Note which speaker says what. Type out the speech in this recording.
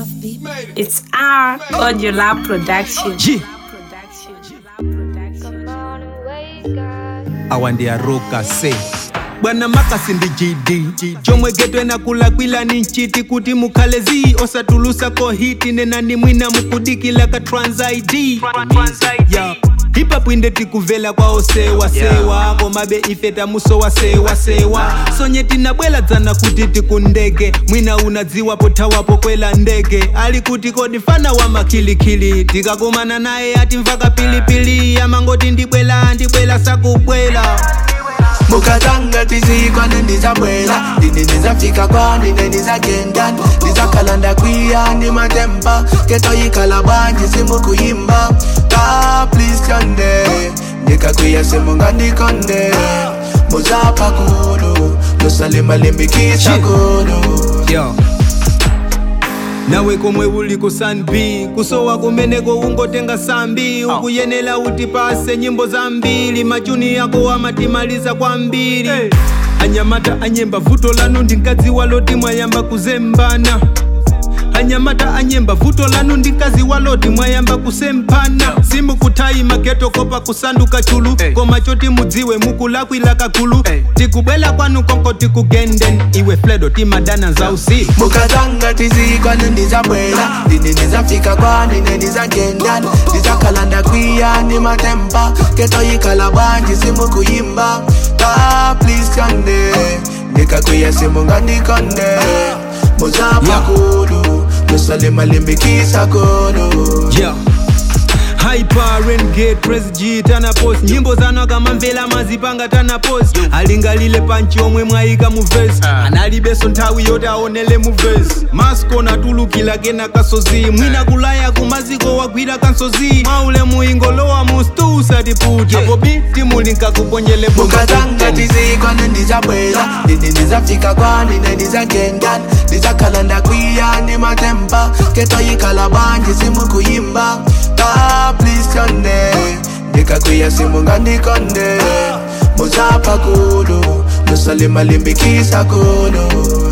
Speaker 1: It's our Audio Lab production.
Speaker 2: G. awandiaruka se bwana makasi ndi gd chomwe geto enakula kwilani nchiti kuti mukhale zi osatulusa kohiti nenani mwina mukudikila ka trans id yeah. hipapu inde tikuvela kwa osewasewa komabe ife tamusowasewasewa sonye tinabwela dzana kuti tikundege mwina unadziwa pothawapo kwela ndege ali kuti kodi fana wa makhilikhili tikakumana naye atimvaka pilipili amangoti ndibwela ndibwela sakubwela
Speaker 3: mukatanga tizikwane ndizabwela ndini ndizafika kwani nendizagendan ndizakhalanda kwiya ndimatemba ketoyikhala bwanji simukuyimba ka please tyonde ndikakwiya simungandikonde muzapha kulu lusalimalimbikisa kulu
Speaker 2: Yo. nawe komwe uli ku sanb kusowa kumeneko ungotenga sambi ukuyenela utipase nyimbo zambiri machuni yako amatimaliza kwambiri anyamata anyemba vuto lanu ndinkadziwa loti mwayamba kuzembana anyamata anyemba vuto lanu ndinkadziwa loti mwayamba kusempana simukutayi mageto kopa kusanduka chulu koma choti mudziwe mukulakwila kakulu tikubwela kwanu konko tikugenden iwe fledo timadana za usiku
Speaker 3: mukatanga tizikwane ndizabwela ndini ndizafika kwani nendizagendan ndizakhalanda kwiya ndimatemba ketoyikhala bwanji simukuyimba ka please tyonde ndikakwiya simungandikonde muzapha
Speaker 2: Yeah.
Speaker 3: kulu lusalimalimbikisa kulu
Speaker 2: yeah. hyperengate presg tana post nyimbo zano akamamvela mazipanga tana post alingalile panchi omwe mwayika mu vesi analibeso nthawi yoti aonele mu vesi masko natulukila kena kasozi mwina kulaya kumaziko wagwira kansozi mwaule muingolowa mu stu usatipute apo biti muli nkakuponyele
Speaker 3: mukatanga tizikwane ndizabwela ndini ndizafika kwani nendizagendan ndizakhalanda kwiya ndimatemba ketoyikhala bwanji simukuyimba ka please tyonde ndikakwiya simungandikonde muzapha kulu lusalimalimbikisa kulu